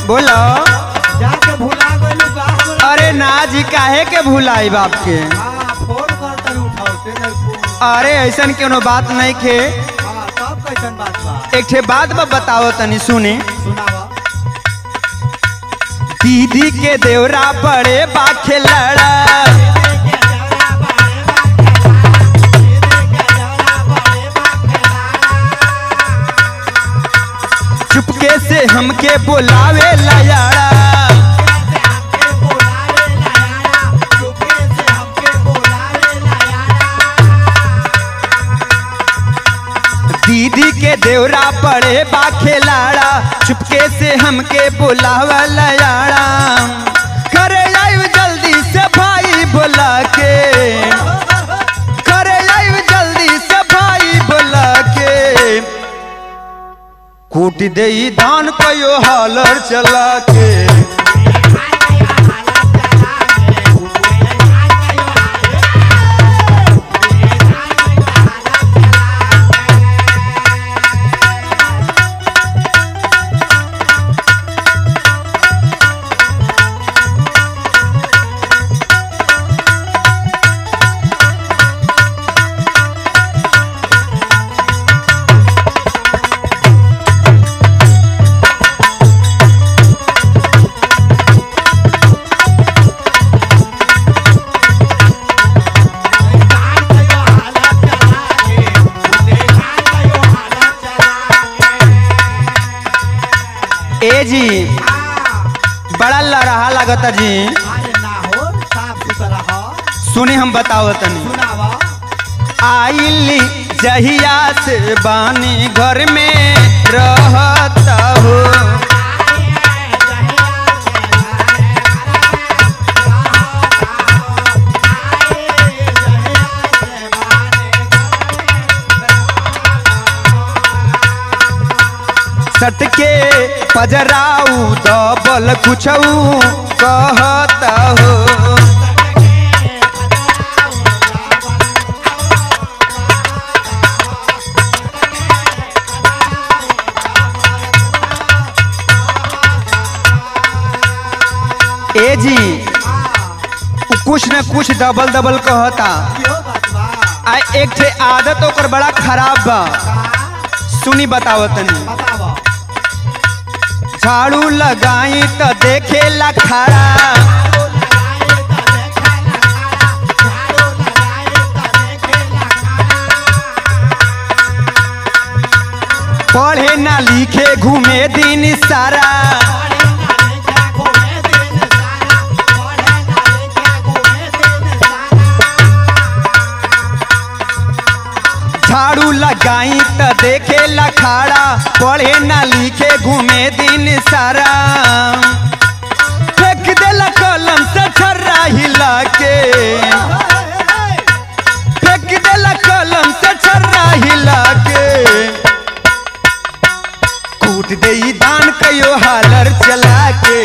बोलो जाके भुला गइलू का हमरा अरे ना जी काहे के भुलाई बाप के हाँ फोन कर तनी उठाओते नहीं फोन अरे ऐसन कोनो बात नहीं खे हाँ तब कैसन बात बा एक ठे बात बा बताओ तनी सुनी सुनावा दीदी के देवरा बड़े बाखे लड़ा चुपके से हमके बुलावे लयाड़ा दीदी के देवरा पड़े बाखे लाड़ा चुपके से हमके बुलावा लयाड़ा करे आइब जल्दी से भाई बोला के करे आइब जल्दी से भाई बोला के कूट दे धान कयो हालर चला के ए जी बड़ा लड़हा लगता जी सुने हम बताओ तनी आइली जहिया से बानी घर में रहता हो सटके पजराऊ दबल कुछऊ कहता हो ए जी उ कुछ न कुछ दबल दबल कहता आ एक ठे आदत ओकर बड़ा खराब बा सुनी बताओ तनी झाड़ू लगाई त देखेला खड़ा पढ़े ना लिखे घूमे दिन सारा झाड़ू लगाई त देखेला खड़ा पढ़े ना लिखे घूमे दिन सारा फेंक देला कलम से छर्रा हिला के फेंक देला कलम से छर्रा हिला के कूट दे दान कयो हालर चला के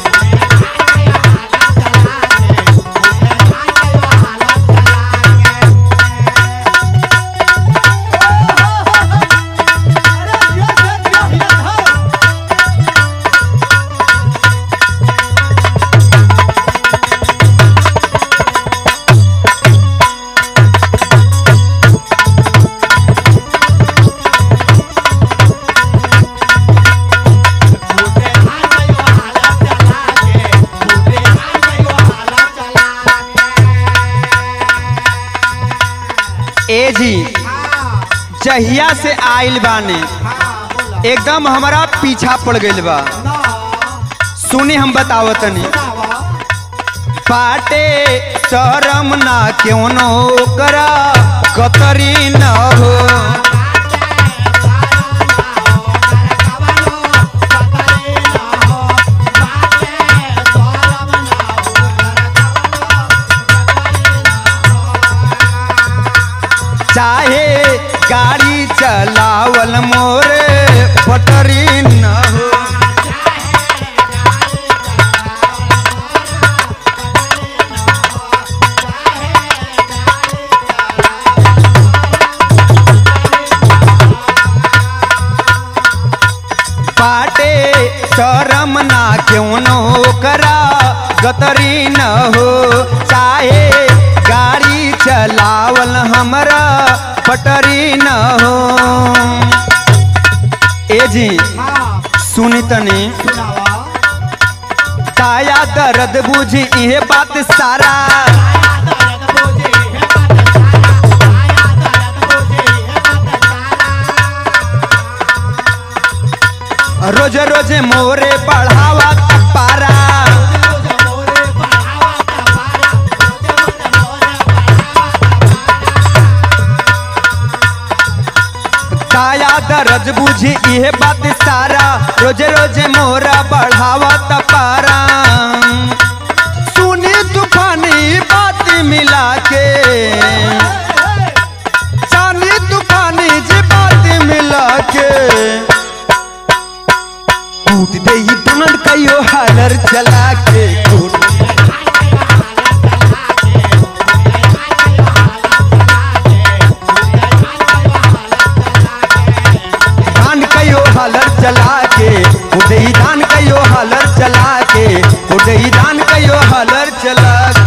ए जी जहिया से आइल बाने एकदम हमारा पीछा पड़ गइल बा सुनी हम बताओ तनी पाटे शरम ना क्यों नो करा कतरी न हो चाहे गाड़ी चलावल मोरे पटरी न हो पाटे शरम ना क्यों न करा गतरी न हो चाहे गाड़ी चलावल हमरा पटरी न हो ए जी हाँ सुनी तनी सुनावा काया दर्द बुझी इहे बात सारा रोज रोज मोरे बढ़ावा पारा काया दर्द बुझी इहे बात सारा रोज रोज मोरा बढ़ावा पारा सुनी तूफानी बात मिला के चांदी तूफानी जी बात मिला के कूट दे ही दुनन कहियो हालर चला के कूट धान कहियो हालर चला के उदई धान कहियो हालर चला के उदई धान कहियो हालर चला